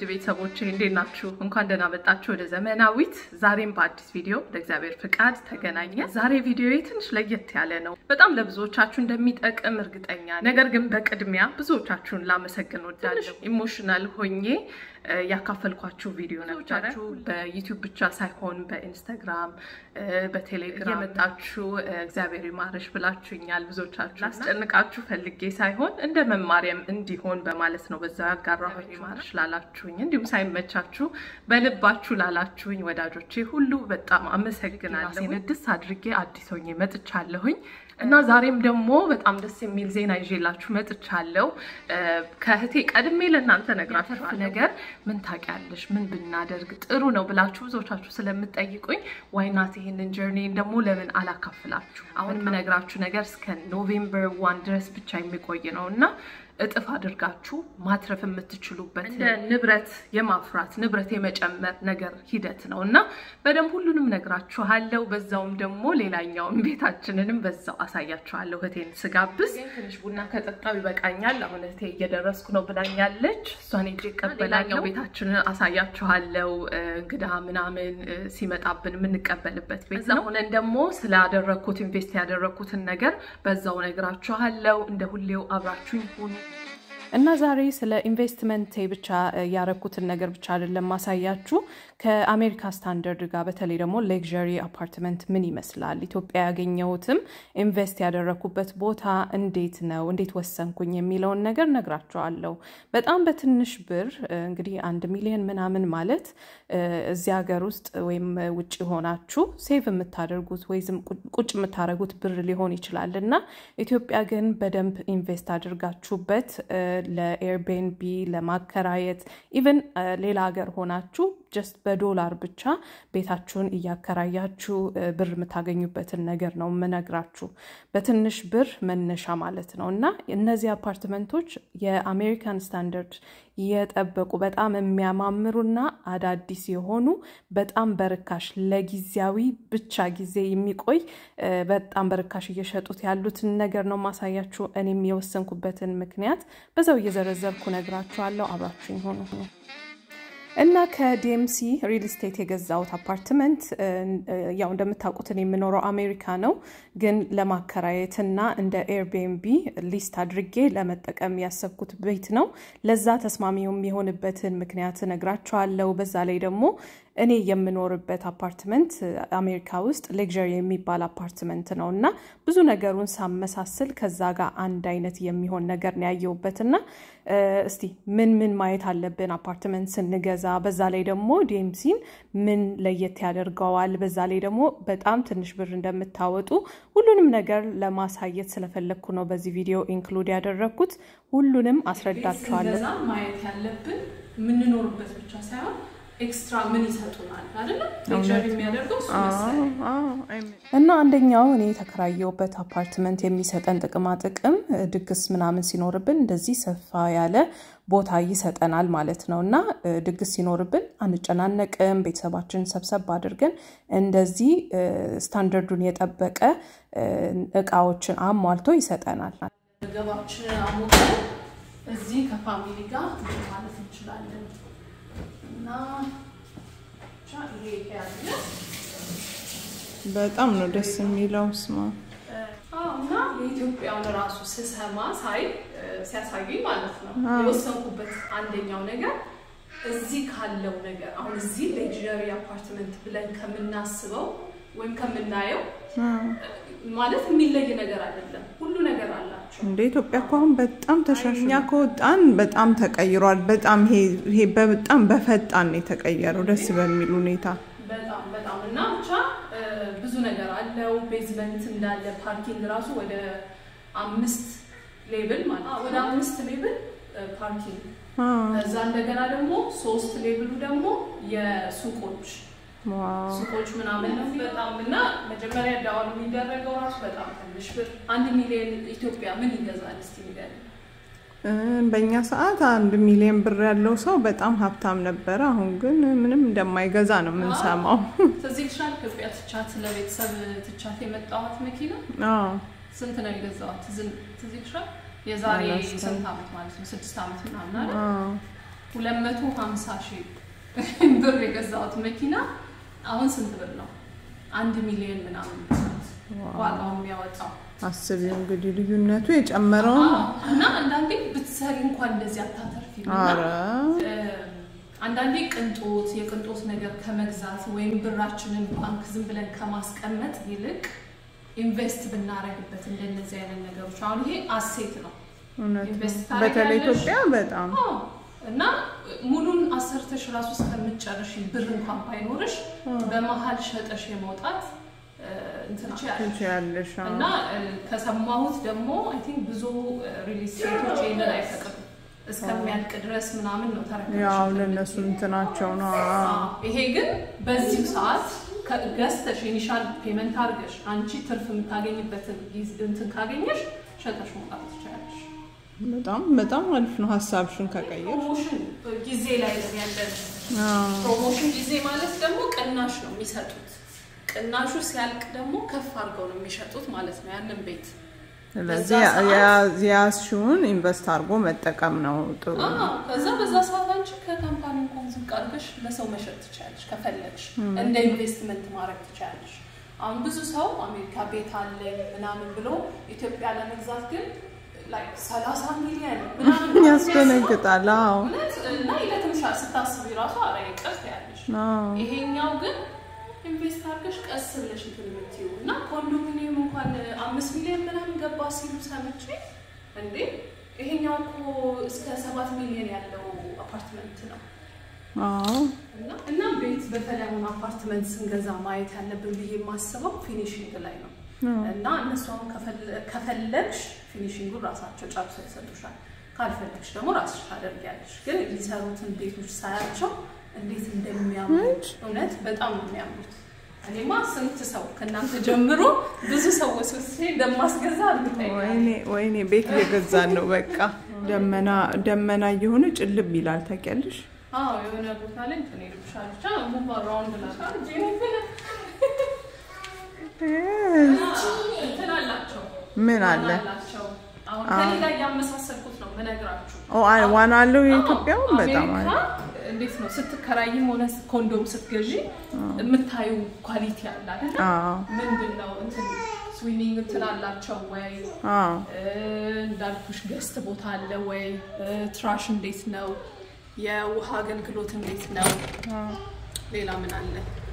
ቤተሰቦቼ እንዴት ናችሁ? እንኳን ደህና መጣችሁ ወደ ዘመናዊት። ዛሬም በአዲስ ቪዲዮ ለእግዚአብሔር ፍቃድ ተገናኘ። ዛሬ ቪዲዮ ትንሽ ለየት ያለ ነው። በጣም ለብዙዎቻችሁ እንደሚጠቅም እርግጠኛ ነኝ። ነገር ግን በቅድሚያ ብዙዎቻችሁን ላመሰግን ወዳለሁ። ኢሞሽናል ሆኜ ያካፈልኳችሁ ቪዲዮ ነበራችሁ። በዩቲዩብ ብቻ ሳይሆን በኢንስታግራም፣ በቴሌግራም የመጣችሁ እግዚአብሔር ይማርሽ ብላችሁኛል። ብዙዎቻችሁ ላስጨንቃችሁ ፈልጌ ሳይሆን እንደ መማሪያም እንዲሆን በማለት ነው በዛ ያጋራሁኝ። ይማርሽ ላላችሁኝ እንዲሁም ሳይመቻችሁ በልባችሁ ላላችሁኝ ወዳጆቼ ሁሉ በጣም አመሰግናለሁ። ንድስ አድርጌ አዲስ ሆኜ መጥቻለሁኝ እና ዛሬም ደግሞ በጣም ደስ የሚል ዜና ይዤላችሁ መጥቻለሁ። ከእህቴ ቀድሜ ለእናንተ ነግራችሁ ነገር ምን ታውቂያለሽ፣ ምን ብናደርግ ጥሩ ነው ብላችሁ ብዙዎቻችሁ ስለምጠይቁኝ ዋይናት ይሄንን ጀርኒን ደግሞ ለምን አላካፍላችሁ። አሁን የምነግራችሁ ነገር እስከ ኖቬምበር ዋን ድረስ ብቻ የሚቆይ ነው እና እጥፍ አድርጋችሁ ማትረፍ የምትችሉበት እንደ ንብረት የማፍራት ንብረት የመጨመር ነገር ሂደት ነው እና በደንብ ሁሉንም ነግራችኋለሁ። በዛውም ደግሞ ሌላኛውን ቤታችንንም በዛው አሳያችኋለሁ። እህቴን ስጋብዝ ትንሽ ቡና ከጠጣው ይበቃኛል። አሁን እህቴ እየደረስኩ ነው ብላኛለች። እሷን ሄጄ እቀበላለሁ። ቤታችንን አሳያችኋለሁ። እንግዳ ምናምን ሲመጣብን የምንቀበልበት ቤት ነው። ሆነን ደግሞ ስላደረግኩት ኢንቨስት ያደረግኩትን ነገር በዛው ነግራችኋለሁ። እንደ ሁሌው አብራችሁኝ ሁኑ። እና ዛሬ ስለ ኢንቨስትመንት ብቻ ያረኩትን ነገር ብቻ አይደለም ማሳያችሁ ከአሜሪካ ስታንዳርድ ጋር በተለይ ደግሞ ሌክዠሪ አፓርትመንት ምን ይመስላል፣ ኢትዮጵያ ያገኘሁትም ኢንቨስት ያደረኩበት ቦታ እንዴት ነው፣ እንዴት ወሰንኩኝ የሚለውን ነገር ነግራችኋለሁ። በጣም በትንሽ ብር እንግዲህ አንድ ሚሊዮን ምናምን ማለት እዚህ ሀገር ውስጥ ወይም ውጭ ሆናችሁ ሴቭ የምታደርጉት ወይም ቁጭ የምታደርጉት ብር ሊሆን ይችላል እና ኢትዮጵያ ግን በደንብ ኢንቨስት አድርጋችሁበት ለኤርቤንቢ ለማከራየት ኢቨን ሌላ ሀገር ሆናችሁ ጀስት በዶላር ብቻ ቤታችሁን እያከራያችሁ ብር የምታገኙበትን ነገር ነው የምነግራችሁ። በትንሽ ብር መነሻ ማለት ነው እና እነዚህ አፓርትመንቶች የአሜሪካን ስታንዳርድ የጠበቁ በጣም የሚያማምሩና አዳዲስ የሆኑ በጣም በርካሽ ለጊዜያዊ ብቻ ጊዜ የሚቆይ በጣም በርካሽ እየሸጡት ያሉትን ነገር ነው ማሳያችሁ። እኔም የወሰንኩበትን ምክንያት በዛው እየዘረዘርኩ ነግራችኋለሁ። አብራችሁኝ ሆኑ እና ከዲኤምሲ ሪል ስቴት የገዛሁት አፓርትመንት ያው እንደምታውቁትን የምኖረው አሜሪካ ነው፣ ግን ለማከራየት እና እንደ ኤርቢኤንቢ ሊስት አድርጌ ለመጠቀም ያሰብኩት ቤት ነው። ለዛ ተስማሚ የሚሆንበትን ምክንያት እነግራችኋለሁ። በዛ ላይ ደግሞ እኔ የምኖርበት አፓርትመንት አሜሪካ ውስጥ ሌክዠሪ የሚባል አፓርትመንት ነው እና ብዙ ነገሩን ሳመሳስል ከዛ ጋር አንድ አይነት የሚሆን ነገር ነው ያየሁበት እና እስቲ ምን ምን ማየት አለብን አፓርትመንት ስንገዛ፣ በዛ ላይ ደግሞ ዲኤምሲን ምን ለየት ያደርገዋል፣ በዛ ላይ ደግሞ በጣም ትንሽ ብር እንደምታወጡ ሁሉንም ነገር ለማሳየት ስለፈለግኩ ነው በዚህ ቪዲዮ ኢንክሉድ ያደረግኩት። ሁሉንም አስረዳችኋለሁ። ማየት ያለብን የምንኖርበት ብቻ ሳይሆን ኤክስትራ ምን ይሰጡናል አይደለም ሌክቸር የሚያደርገው እና አንደኛው እኔ የተከራየሁበት አፓርትመንት የሚሰጠን ጥቅማ ጥቅም ድግስ ምናምን ሲኖርብን እንደዚህ ሰፋ ያለ ቦታ ይሰጠናል ማለት ነው እና ድግስ ሲኖርብን አንጨናነቅም። ቤተሰባችንን ሰብሰብ አድርገን እንደዚህ ስታንዳርዱን የጠበቀ እቃዎችን አሟልቶ ይሰጠናል። ገባችንን አሞቀን እዚህ ከፋሚሊ ጋር ማለት እንችላለን እና በጣም ነው ደስ የሚለው ስማ እና የኢትዮጵያውን ራሱ ስሰማ ሳይ ሲያሳዩኝ ማለት ነው የወሰንኩበት አንደኛው ነገር እዚህ ካለው ነገር አሁን እዚህ ሌክዠሪ አፓርትመንት ብለን ከምናስበው ወይም ከምናየው ማለት የሚለይ ነገር አይደለም። ሁሉ ነገር አላቸው። እንደ ኢትዮጵያ እኮ አሁን በጣም ተሻሽኛ ከወጣን በጣም ተቀይሯል። በጣም ይሄ በጣም በፈጣን ነው የተቀየረው፣ ደስ በሚል ሁኔታ በጣም በጣም እና ብቻ ብዙ ነገር አለው። ቤዝመንት እንዳለ ፓርኪንግ ራሱ ወደ አምስት ሌብል ማለት ወደ አምስት ሌብል ፓርኪንግ ከዛ እንደገና ደግሞ ሶስት ሌብሉ ደግሞ የሱቆች ሱቆች ምናምን ነው በጣም እና መጀመሪያ ዳውን የሚደረገው ራሱ በጣም ትንሽ ብር አንድ ሚሊዮን ኢትዮጵያ ምን ይገዛል እስቲ ንገሪኝ። በእኛ ሰዓት አንድ ሚሊዮን ብር ያለው ሰው በጣም ሀብታም ነበረ። አሁን ግን ምንም እንደማይገዛ ነው የምንሰማው። ትዝ ይልሻል ኢትዮጵያ ትቻት ለቤተሰብ ትቻት የመጣኋት መኪና ስንት ነው የገዛኋት? ትዝ ይልሻል? የዛሬ ስንት ዓመት ማለት ነው? ስድስት ዓመት ምናምን አይደል? ሁለት መቶ ሀምሳ ሺህ ብር የገዛሁት መኪና አሁን ስንት ብር ነው? አንድ ሚሊዮን ምናምን ዋጋው የሚያወጣው አስቢው እንግዲህ ልዩነቱ የጨመረው ነው። እና አንዳንዴ ብትሰሪ እንኳን እንደዚህ አታተርፊም። እና አረ አንዳንዴ ቅንጦት የቅንጦት ነገር ከመግዛት ወይም ብራችንን ባንክ ዝም ብለን ከማስቀመጥ ይልቅ ኢንቨስት ብናረግበት እንደነዚህ አይነት ነገሮች አሁን ይሄ አሴት ነው። እውነት ነው። ኢንቨስት በተለይ ታደርጊያለሽ? ኢትዮጵያ በጣም አዎ። እና ሙሉን አሰርተሽ ራሱ እስከምትጨርሽ ብር እንኳን ባይኖርሽ በመሀል ሸጠሽ የመውጣት እ፣ እንትን ትችያለሽ። ትችያለሽ። አዎ። እና እ፣ ከሰማሁት ደግሞ አይ ቲንክ ብዙ ሪል ስቴቶች ይህንን አይፈቅዱም እስከሚያልቅ ድረስ ምናምን ነው ተረከብሽ ያው ለእነሱ እንትናቸው ነው። አዎ። ይሄ ግን በዚሁ ሰዓት ከ- ገዝተሽ ኢኒሻል ፔመንት አድርገሽ አንቺ ትርፍ የምታገኝበትን ጊዜ እንትን ካገኘሽ ሸጠሽ መውጣት ትችላለሽ። በጣም በጣም አሪፍ ነው ሀሳብሽን ከቀየር ፕሮሞሽን ጊዜ ላይ ነው ያለን። አዎ። ፕሮሞሽን ጊዜ ማለት ደግሞ ቅናሽ ነው የሚሰጡት። ቅናሹ ሲያልቅ ደግሞ ከፍ አድርገው ነው የሚሸጡት ማለት ነው ያንን ቤት። ስለዚህ በዛ ሰዓት- ያ- የያዝሽውን ኢንቨስት አድርጎ መጠቀም ነው ጥሩ። አዎ፣ ከዛ በዛ ሰዓት አንቺ ከካምፓኒ እንኳን ዝቅ አድርገሽ ለሰው መሸጥ ትችላለሽ ከፈለግሽ፣ እንደ ኢንቨስትመንት ማድረግ ትችላለሽ። አሁን ብዙ ሰው አሜሪካ ቤት አለኝ ምናምን ብሎ ኢትዮጵያ ለመግዛት ግን ላይክ ሰላሳ ሚሊዮን ምናምን ያስደነግጣል። አዎ እውነት እና ለትንሻ ስታስቢ ራሱ አረ ቀስ ያለሽ አዎ። ይሄኛው ግን ኢንቨስት አድርገሽ ቀስ ብለሽ እንትን የምትይው እና ኮንዶሚኒየም እንኳን አምስት ሚሊዮን ምናምን ገባ ሲሉ ሰምቼ እንዴ ይሄኛው እኮ እስከ ሰባት ሚሊዮን ያለው አፓርትመንት ነው። አዎ እና እና ቤት በተለይ አሁን አፓርትመንት ስንገዛ ማየት ያለብን ብዬ የማስበው ፊኒሽንግ ላይ ነው። እና እነሱ አሁን ከፈለ- ከፈለግሽ ፊኒሽንጉን ራሳቸው ጨርሰው ይሰጡሻል። ካልፈለግሽ ደግሞ ራስሽ ታደርጊያለሽ። ግን የሚሰሩትን ቤቶች ሳያቸው እንዴት እንደሚያምሩት እውነት በጣም ነው የሚያምሩት። እኔማ ስንት ሰው ከእናንተ ጀምሮ ብዙ ሰው ወስወስጄ እንደማስገዛ እርግጠኛ ነኝ። ወይኔ ወይኔ ቤት እየገዛን ነው። በቃ ደመና ደመና እየሆነ ጭልም ይላል። ታውቂያለሽ? አዎ የሆነ ቦታ ላይ እንትን ይልብሻል። ብቻ ሙቭ አራውንድ ላሻል እንትን አላቸው ምን አለ? አላቸው። አሁን ከኔ ጋር እያመሳሰልኩት ነው የምነግራችሁ። ኦ አ- ዋና አለው የኢትዮጵያውን በጣም አሜሪካ አሪፍ። እንዴት ነው ስትከራይም ሆነ ኮንዶም ስትገዢ የምታዩ ኳሊቲ አለ አይደል? አዎ ምንድን ነው እንትን ስዊሚንግ እንትን አላቸው ወይ አዎ እ፣ እንዳልኩሽ ገስት ቦታ አለ ወይ እ፣ ትራሽ እንዴት ነው የውሃ አገልግሎት እንዴት ነው ሌላ ምን አለ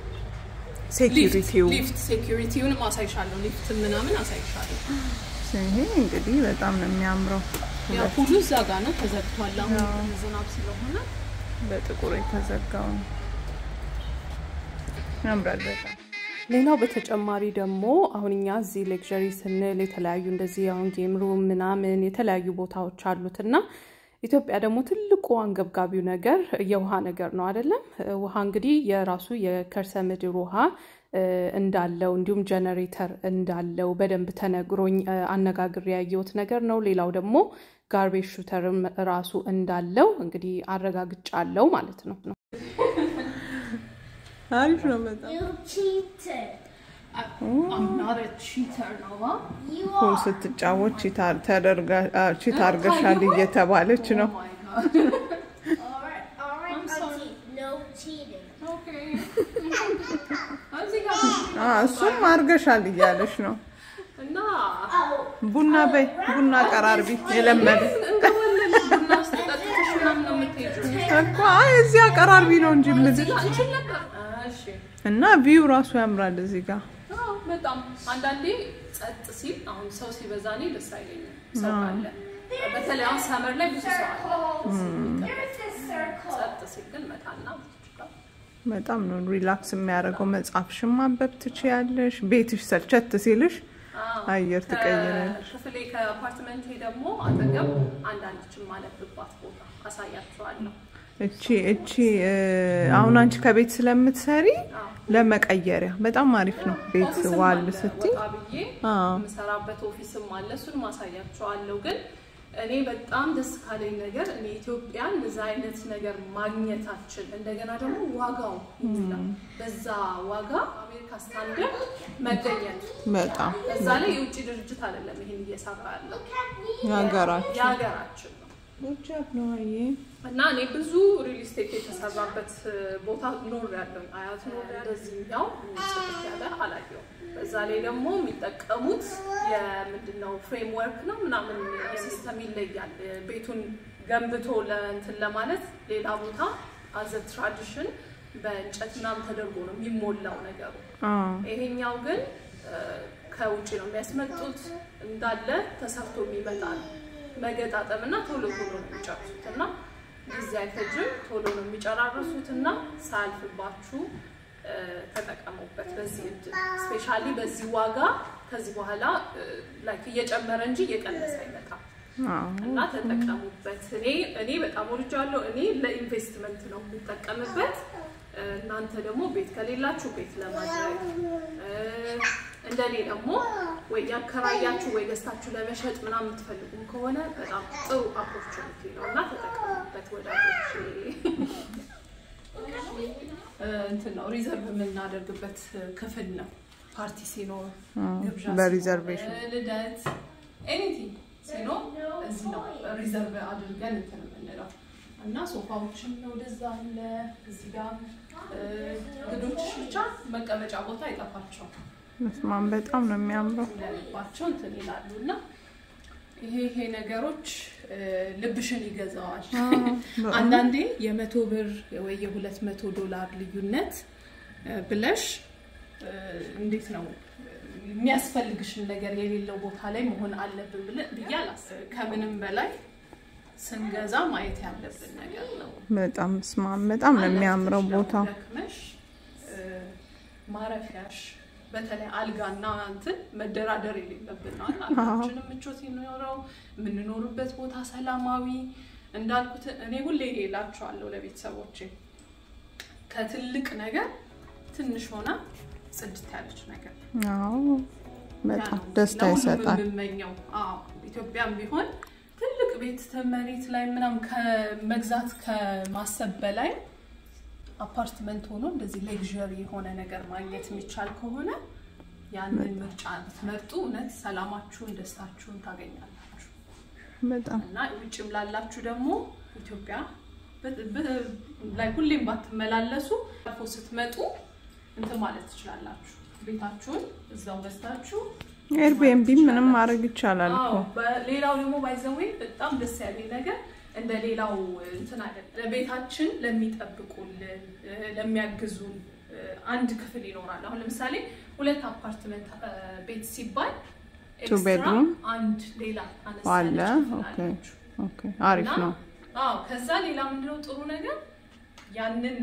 ሴኪሪቲው ሊፍት ሴኪሪቲውንም አሳይሻለሁ ሊፍት ምናምን አሳይሻለሁ ይሄ እንግዲህ በጣም ነው የሚያምረው። ያው ሁሉ እዛ ጋር ነው ተዘግቷል አሁን ዝናብ ስለሆነ በጥቁር የተዘጋው ነው። ያምራል በጣም። ሌላው በተጨማሪ ደግሞ አሁን እኛ እዚህ ሌክዠሪ ስንል የተለያዩ እንደዚህ አሁን ጌም ሩም ምናምን የተለያዩ ቦታዎች አሉት እና ኢትዮጵያ ደግሞ ትልቁ አንገብጋቢው ነገር የውሃ ነገር ነው አይደለም። ውሃ እንግዲህ የራሱ የከርሰ ምድር ውሃ እ፣ እንዳለው እንዲሁም ጀነሬተር እንዳለው በደንብ ተነግሮኝ እ፣ አነጋግሬ ያየሁት ነገር ነው። ሌላው ደግሞ ጋርቤጅ ሹተርም ራሱ እንዳለው እንግዲህ አረጋግጫለሁ ማለት ነው። አሪፍ ነው በጣም። You cheated. I'm not a cheater, Nova. You ፑል are. ስትጫወት ቺት አር- ተደርጋ- አ፣ ቺት አርገሻል እየተባለች ነው። Oh my God. Alright, alright, I'm sorry. Auntie. No cheating. Okay. እዚህ ጋር አ፣ እሱም አርገሻል እያለች ነው። እና Oh, ቡና በይ ቡና ቀራርቢ የለመደ እንደወለደ ቡና ውስጥ ጠጥተሽ ምናምን ነው የምትሄጂው። እኮ አይ እዚህ አቀራርቢ ነው እንጂ የምልሽ እዚህ ጋር ነበር። እሺ። እና ቪው ራሱ ያምራል እዚህ ጋር አዎ፣ በጣም አንዳንዴ ጸጥ ሲል አሁን ሰው ሲበዛ እኔ ደስ አይለኝም። ሰው ካለ በተለይ አሁን ሰመር ላይ ብዙ ሰው አለ። there's a circle. ጸጥ ሲል ግን መጣና በጣም ነው ሪላክስ የሚያደርገው። መጽሐፍሽን ማንበብ ትችያለሽ። ቤትሽ ሰልቸት ሲልሽ አየር ትቀይራለሽ። ክፍሌ ከአፓርትመንቴ ደግሞ አጠገብ አንዳንድችን ማለብባት ቦታ አሳያችኋለሁ። እቺ እቺ እ፣ አሁን አንቺ ከቤት ስለምትሰሪ ለመቀየሪያ በጣም አሪፍ ነው። ቤት ኦፊስም ዋል አለ፣ ስትይ ወጣ ብዬ አዎ። የምሰራበት ኦፊስም አለ። እሱን ማሳያቸዋለሁ። ግን እኔ በጣም ደስ ካለኝ ነገር እኔ ኢትዮጵያን እዛ አይነት ነገር ማግኘታችን እንደገና ደግሞ ዋጋው ይላ በዛ ዋጋ አሜሪካ ስታንደርድ መገኘት በጣም እዛ ላይ የውጭ ድርጅት አይደለም ይሄን እየሰራ ያለው የሀገራችን የሀገራችን ነው ጎጃብ ነው አየ እና እኔ ብዙ ሪል ስቴት የተሰራበት ቦታ ኖር ያለው አያት ኖር እንደዚህኛው ጽድት ያለ አላየው። በዛ ላይ ደግሞ የሚጠቀሙት የምንድነው ፍሬምወርክ ነው ምናምን ሲስተም ይለያል። ቤቱን ገንብቶ ለእንትን ለማለት ሌላ ቦታ አዘ ትራዲሽን በእንጨት ምናምን ተደርጎ ነው የሚሞላው ነገሩ። ይሄኛው ግን ከውጭ ነው የሚያስመጡት እንዳለ ተሰርቶ የሚመጣ ነው። መገጣጠም እና ቶሎ ቶሎ ነው የሚጨርሱት እና ጊዜ አይፈጅም። ቶሎ ነው የሚጨራርሱት እና ሳያልፍባችሁ ተጠቀሙበት። በዚህ እድል ስፔሻሊ በዚህ ዋጋ ከዚህ በኋላ ላይክ እየጨመረ እንጂ እየቀነሰ አይመጣም እና ተጠቀሙበት። እኔ እኔ በጣም ወድጃለሁ። እኔ ለኢንቨስትመንት ነው የምጠቀምበት። እናንተ ደግሞ ቤት ከሌላችሁ ቤት ለማድረግ እንደኔ ደግሞ ወይ ያከራያችሁ ወይ ገዝታችሁ ለመሸጥ ምናምን የምትፈልጉም ከሆነ በጣም ጥሩ ኦፖርቹኒቲ ነው እና ተጠቀሙበት ወዳጆች። እንትን ነው ሪዘርቭ የምናደርግበት ክፍል ነው። ፓርቲ ሲኖር፣ ግብዣ በሪዘርቬሽን ሲኖር፣ ልደት ኤኒቲንግ ሲኖር እዚህ ነው ሪዘርቭ አድርገን እንትን የምንለው እና ሶፋዎችም ወደዛ አለ። እዚህ ጋር እንግዶችሽ ብቻ መቀመጫ ቦታ አይጠፋቸውም። መስማን በጣም ነው የሚያምረው። እንደልባቸው እንትን ይላሉ እና ይሄ ይሄ ነገሮች ልብሽን ይገዛዋል። አንዳንዴ የመቶ ብር ወይ የሁለት መቶ ዶላር ልዩነት ብለሽ እንዴት ነው የሚያስፈልግሽን ነገር የሌለው ቦታ ላይ መሆን አለብን ብዬ አላስብም። ከምንም በላይ ስንገዛ ማየት ያለብን ነገር ነው። በጣም መስማን በጣም ነው የሚያምረው ቦታው። ደክመሽ ማረፊያሽ በተለይ አልጋና እንትን መደራደር የሌለብን ነው። አልጋችንም ምቾት የሚኖረው የምንኖርበት ቦታ ሰላማዊ እንዳልኩት እኔ ሁሌ እላቸዋለሁ ለቤተሰቦቼ ከትልቅ ነገር ትንሽ ሆና ጽድት ያለች ነገር አዎ በጣም ያ ነው ደስታ ለሁሉም ይሰጣል። የምመኘው። አዎ ኢትዮጵያም ቢሆን ትልቅ ቤት መሬት ላይ ምናምን ከመግዛት ከማሰብ በላይ አፓርትመንት ሆኖ እንደዚህ ሌግዥሪ የሆነ ነገር ማግኘት የሚቻል ከሆነ ያንን ምርጫ ብትመርጡ እውነት ሰላማችሁን፣ ደስታችሁን ታገኛላችሁ። በጣም እና ውጭም ላላችሁ ደግሞ ኢትዮጵያ በ- በ- ላይ ሁሌም ባትመላለሱ አልፎ ስትመጡ እንትን ማለት ትችላላችሁ። ቤታችሁን እዛው ገዝታችሁ ኤርቢኤንቢ ምንም ማድረግ ይቻላል እኮ። አዎ፣ በሌላው ደግሞ ባይዘዌ በጣም ደስ ያለኝ ነገር እንደ ሌላው እንትን አይደለም። ቤታችን ለሚጠብቁልን እ፣ ለሚያግዙን እ፣ አንድ ክፍል ይኖራል። አሁን ለምሳሌ ሁለት አፓርትመንት እ፣ ቤት ሲባል Two ኤክስትራ bedroom? አንድ ሌላ አነስ አለ። ያለች ክፍል ኦኬ አላችሁ። ኦኬ፣ አሪፍ እና- ነው። አዎ ከዛ ሌላ ምንድነው ጥሩ ነገር ያንን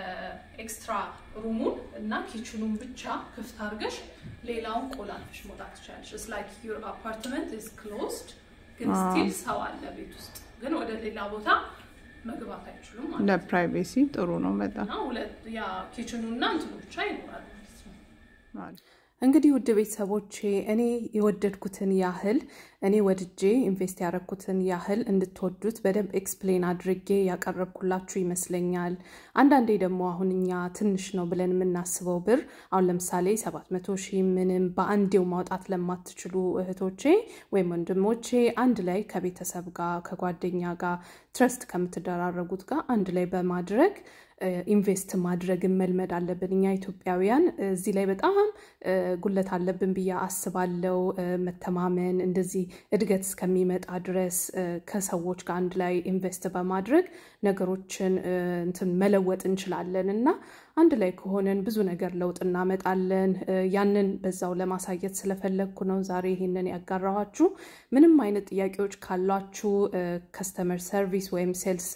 የኤክስትራ ሩሙን እና ኪችኑን ብቻ ክፍት አድርገሽ ሌላውን ቆላልፈሽ መውጣት ትችላለሽ። ኢትስ ላይክ ዩር አፓርትመንት ኢዝ ክሎዝድ ግን አዎ። ስቲል ሰው አለ ቤት ውስጥ ግን ወደ ሌላ ቦታ መግባት አይችሉም ማለት ነው። ለፕራይቬሲ ጥሩ ነው በጣም እና ሁለት ያ ኪችኑ እና እንትኑ ብቻ ይኖራል ማለት ነው። አሪፍ። እንግዲህ ውድ ቤተሰቦቼ እኔ የወደድኩትን ያህል እኔ ወድጄ ኢንቨስት ያደረግኩትን ያህል እንድትወዱት በደንብ ኤክስፕሌን አድርጌ ያቀረብኩላችሁ ይመስለኛል። አንዳንዴ ደግሞ አሁን እኛ ትንሽ ነው ብለን የምናስበው ብር አሁን ለምሳሌ 700 ሺህ ምንም በአንዴው ማውጣት ለማትችሉ እህቶቼ ወይም ወንድሞቼ አንድ ላይ ከቤተሰብ ጋር ከጓደኛ ጋር ትረስት ከምትደራረጉት ጋር አንድ ላይ በማድረግ ኢንቨስት ማድረግን መልመድ አለብን። እኛ ኢትዮጵያውያን እዚህ ላይ በጣም እ፣ ጉለት አለብን ብዬ አስባለው። እ፣ መተማመን እንደዚህ እድገት እስከሚመጣ ድረስ እ፣ ከሰዎች ጋር አንድ ላይ ኢንቨስት በማድረግ ነገሮችን እ፣ እንትን መለወጥ እንችላለን እና አንድ ላይ ከሆነን ብዙ ነገር ለውጥ እናመጣለን። እ፣ ያንን በዛው ለማሳየት ስለፈለግኩ ነው ዛሬ ይሄንን ያጋራኋችሁ። ምንም አይነት ጥያቄዎች ካሏችሁ ከስተመር ሰርቪስ ወይም ሴልስ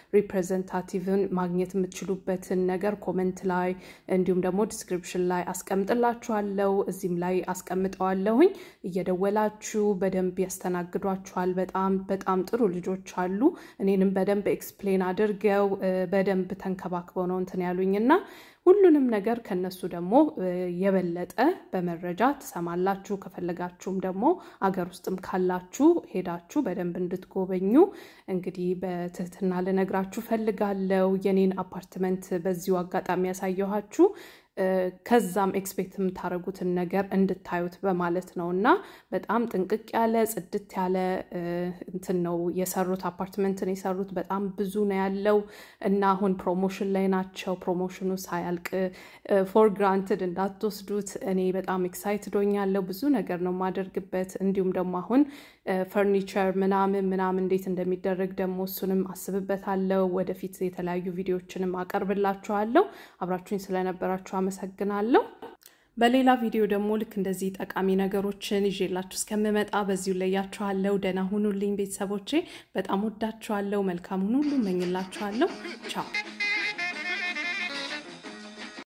ሪፕሬዘንታቲቭን ማግኘት የምትችሉበትን ነገር ኮመንት ላይ እንዲሁም ደግሞ ዲስክሪፕሽን ላይ አስቀምጥላችኋለሁ። እዚህም ላይ አስቀምጠዋለሁኝ። እየደወላችሁ በደንብ ያስተናግዷችኋል። በጣም በጣም ጥሩ ልጆች አሉ። እኔንም በደንብ ኤክስፕሌን አድርገው እ፣ በደንብ ተንከባክበው ነው እንትን ያሉኝ እና ሁሉንም ነገር ከነሱ ደግሞ እ፣ የበለጠ በመረጃ ትሰማላችሁ። ከፈለጋችሁም ደግሞ አገር ውስጥም ካላችሁ ሄዳችሁ በደንብ እንድትጎበኙ እንግዲህ በትህትና ልነግራችሁ ፈልጋለው። የኔን አፓርትመንት በዚሁ አጋጣሚ ያሳየኋችሁ ከዛም ኤክስፔክት የምታደርጉትን ነገር እንድታዩት በማለት ነው እና በጣም ጥንቅቅ ያለ ጽድት ያለ እንትን ነው የሰሩት አፓርትመንትን የሰሩት በጣም ብዙ ነው ያለው እና አሁን ፕሮሞሽን ላይ ናቸው። ፕሮሞሽኑ ሳያልቅ ፎር ግራንትድ እንዳትወስዱት። እኔ በጣም ኤክሳይትድ ሆኛለሁ። ብዙ ነገር ነው የማደርግበት። እንዲሁም ደግሞ አሁን ፈርኒቸር ምናምን ምናምን እንዴት እንደሚደረግ ደግሞ እሱንም አስብበታለሁ። ወደፊት የተለያዩ ቪዲዮዎችንም አቀርብላችኋለሁ። አብራችሁኝ ስለነበራችሁ አመሰግናለሁ። በሌላ ቪዲዮ ደግሞ ልክ እንደዚህ ጠቃሚ ነገሮችን ይዤላችሁ እስከምመጣ በዚሁ ለያችኋለሁ። ደህና ሁኑልኝ ቤተሰቦቼ። በጣም ወዳችኋለሁ። መልካሙን ሁሉ እመኝላችኋለሁ። ቻው